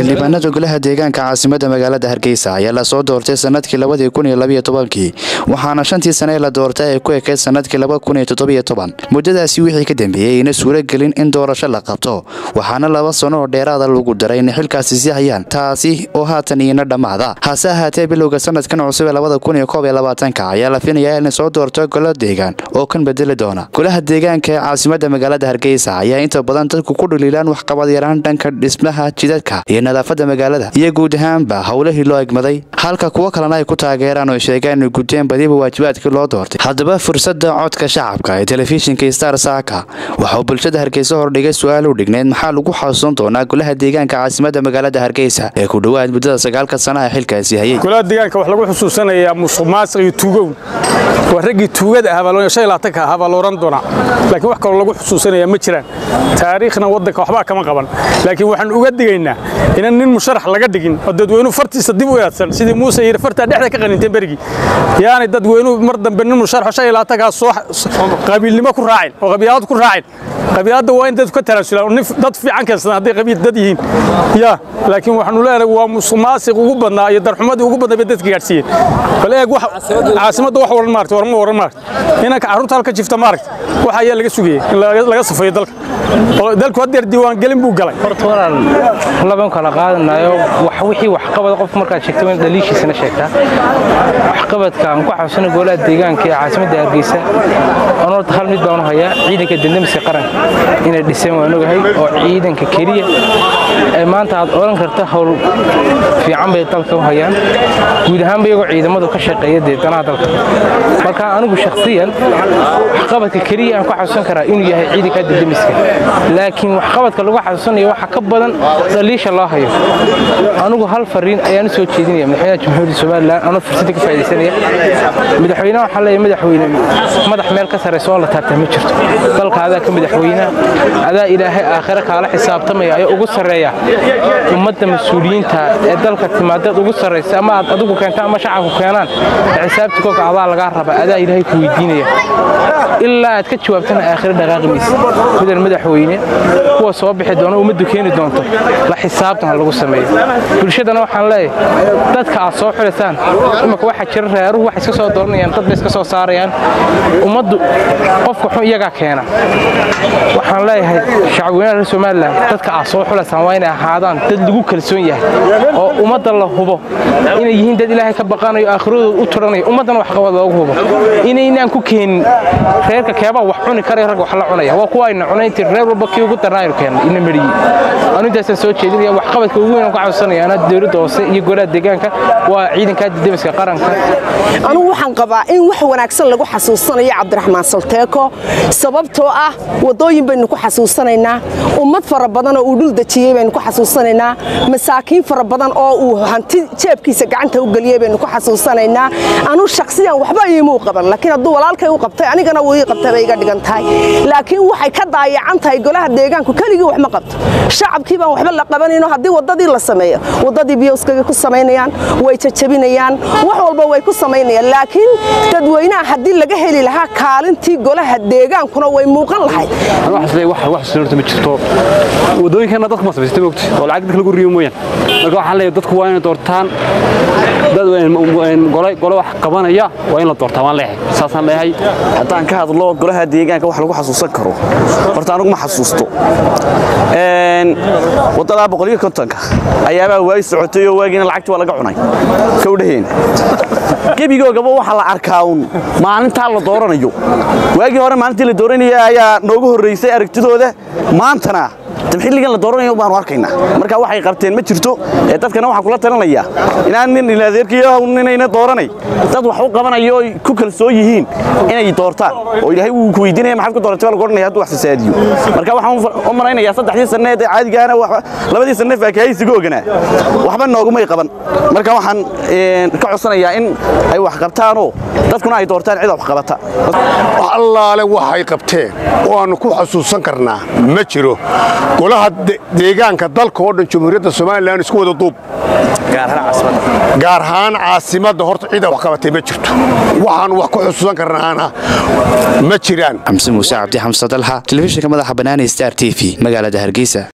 xildhibaanada golaha deegaanka caasimada magaalada hargeysa ayaa lasoo doortay sanadkii labadii kun iyo labaiyo tobankii waxaana shantii sane la doortay ay ku ekeyd sanadkii laba kun iyo toddobiyo toban muddadaasi wixii ka dambeeyey ayna suuro gelin in doorasho la qabto waxaana laba sano oo dheeraada lagu daray inay xilkaasi sii hayaan taasi oo haatan iina dhammaada hase ahaatee bilowga sanadkan cusub ee labada kun iyo koob iyo labaatanka ayaa la finayaa inay soo doorto golo deegaan oo kan bedeli doona golaha deegaanka ee caasimada magaalada hargeysa ayaa inta badan dadku ku dhaliilaan waxqabad yaraan dhanka dhismaha jidadka iyo nadaafada magaalada iyo guud ahaanba howlihii loo egmaday halka kuwo kalena ay ku taageeraan oo sheegaan inay guteen badiba waajibaadkii loo doortay haddaba fursada codka shacabka ee telefishinka star saaka waxauu bulshada hargeysa hordhigay su-aal u dhigneyd maxaa lagu xasuusan doonaa golaha deegaanka caasimada magaalada hargeysa ee ku dhowaad muddada sagaalka sanaha xilkaasi hayay golaha deegaanka wax lagu xusuusanayaa musuq maasiq iyo tuugow waa raggii tuugada ahaa shan laatanka ahaa baa la oran doonaa laakiin wax kaloo lagu xusuusanaya ma jiraan taariikhna waddanka waxbaa kama qaban laakiin waxaan uga digaynaa inaan nin musharax laga dhigin oo dadweynuhu fartiisa dib u eedsan sidii muuse yidhi fartaa dhexda ka qaninteen berigii yaani dadweynuhu mar dambe nin musharax shan laatankaa soo qabiilnimo ku raacin oo qabiilad ku raacin qabiiladda waa in dadku ka tanaasulaan oo nin dad fiican keensadaan hadday qabiil dad yihiin ya laakiin waxaanu leenahay waa musuq maasiq ugu badnaa iyo darxumadii ugu badnaa bay dadka gaadhsiiyeen bal eeg caasimadda wax waran maarta warma waran maarta inanka carruurta halka jifta maaragta waxa ayaa laga sugayay in laga safeeyo dalka oo dalku haddeer diiwaangelin buu galay horta walaal laban kala qaadanayo wax wixii waxqabad qof markaad sheegto in dhaliishiisana sheegtaa waxqabadka aan ku xasuusana golaha deegaanka ee caasimadda hargeysa aan horta hal mid baan u hayaa ciidanka dendamiska qaranka inay dhiseen waan ogahay oo ciidanka keliya ee maanta aad odhan karta howl fiican bay dalka u hayaan guud ahaanba iyagoo ciidamadu ka shaqeeya dee danaha dalka marka anigu shakhsiyan waxqabadka keliya aan ku xasuusan karaa inuu yahay ciidanka dendamiska laakiin waxqabadka lagu xasuusanayo waxa ka badan dhaliisha loo hayo anigu hal fariin ayaan u soo jeedinaya madaxweynaha jamhuuriyadda somalilan anoo fursadda ka faaidaysanaya madaxweynaha waxaa leeyahay madaxweyne madax meel ka sarraysa oo la taabtaa ma jirto dalka adaa ka madaxweynaha adaa ilaahay aakhire kaala xisaabtamaya ayaa ugu sarreeya ummadda mas-uuliyiinta ee dalka timaadaed ugu sarraysa ama aad adigu keenta ama shacabku keenaan xisaabta koga adaa lagaa raba adaa ilaahay ku weydiinaya ilaa aad ka jawaabtana aakhire dhaqaaqi maysa mudan madaxweyne kuwa soo bixi doona ummaddu keeni doonto la xisaabtan ha lagu sameeyo bulshadana waxaan leeyahay dadka aad soo xulaysaan imaka waxaa jira reeruhu wax iska soo dooranayaan dad bay iska soo saarayaan ummaddu qofka xun iyagaa keena waxaan leeyahay shacabweynaha reer somalilan dadka aad soo xulaysaan waa inay ahaadaan dad lagu kalsoon yahay oo ummadda la hubo inay yihiin dad ilaahay ka baqanayo aakhiradooda u turanaya ummaddana waxqabad loogu hubo inaynaan ku keenin reerka keebaa wax cuni karaya rag wax la cunaya waa kuwa ayna cunayntii reer walba kii ugu darnaaynu keenna ina mariyey anu intaasaan soo jeedinaya waxqabadka ugu weyn aan ku xasuusanaya anaa dowladda hoose iyo golaha deegaanka waa ciidanka didamiska qaranka anugu waxaan qabaa in wax wanaagsan lagu xasuusanayo cabdiraxmaan salteeko sababtoo ah waddooyin baynu ku xasuusanaynaa ummad fara badan oo uu dhul dejiyey baynu ku xasuusanaynaa masaakiin fara badan oo uu hanti jeebkiisa gacanta u geliyey baynu ku xasuusanaynaa anuu shakhsiyan waxba iimuu qaban laakiin hadduu walaalkay u qabtay anigana wuu ii qabtay bay iga dhigan tahay laakiin waxay ka daayacan tahay golaha deegaanku keligii wax ma qabto shacabkii baan waxba la qabanayno haddii waddadii la sameeyo waddadii biyowskagay ku samaynayaan way jajabinayaan wax walba way ku samaynayaan laakiin dadweynaha haddii laga heli lahaa kaalintii golaha deegaankuna way muuqan lahayd ma jirto wadooyinkeena dadka ma samaysata mogti oo lacag dadka lagu riyo mooyaan marka waxaan leeyahay dadku waa inay doortaan dad gole wax qabanaya waa in la doortaa waan leeyahay saasaan leeyahay haddaan ka hadlo golaha deegaanka wax lagu xasuusan karo horta anugu ma xasuusto waddadaa boqoliyo kontonka ayaabaa waagi socotay oo waagiina lacagti waa laga cunay kawdhaheen gebigoogaba waxaa la arkaa un maalintaa la dooranayo waagii hore maalintii la dooranaya ayaa noogu horraysay aragtidooda maantana xilligan la dooranayo baanu arkaynaa marka waxay qabteen ma jirto ee dadkana waxaan kula talinayaa inaan nin iladeerkiyo ninayna dooranay dad wax u qabanayo oy ku kalsoon yihiin inay doortaan oo ilaahay wuu ku weydiinaya maxaad ku dooratay waa lagu odhanaya hadduu wax fasaadiyo marka waxaan u malaynayaa saddexdii sanne ee caadigaana labadii sanne faakahaysiga oganaa waxba noogumay qaban marka waxaan ka codsanayaa in ay wax qabtaanoo dadkuna ay doortaan cid wax qabata allaale waxay qabteen oo aannu ku xasuusan karnaa ma jiro golaha deegaanka dalka oo dhan jamhuuriyadda somalilan isku wada duub gaar ahaan caasimadda horta cida wax qabatay ma jirto waxaannu wax ku xusuusan karnaana ma jiraan xamse muuse cabdi xamse dalxa telefishinka madaxa banaani star t v magaalada hargeysa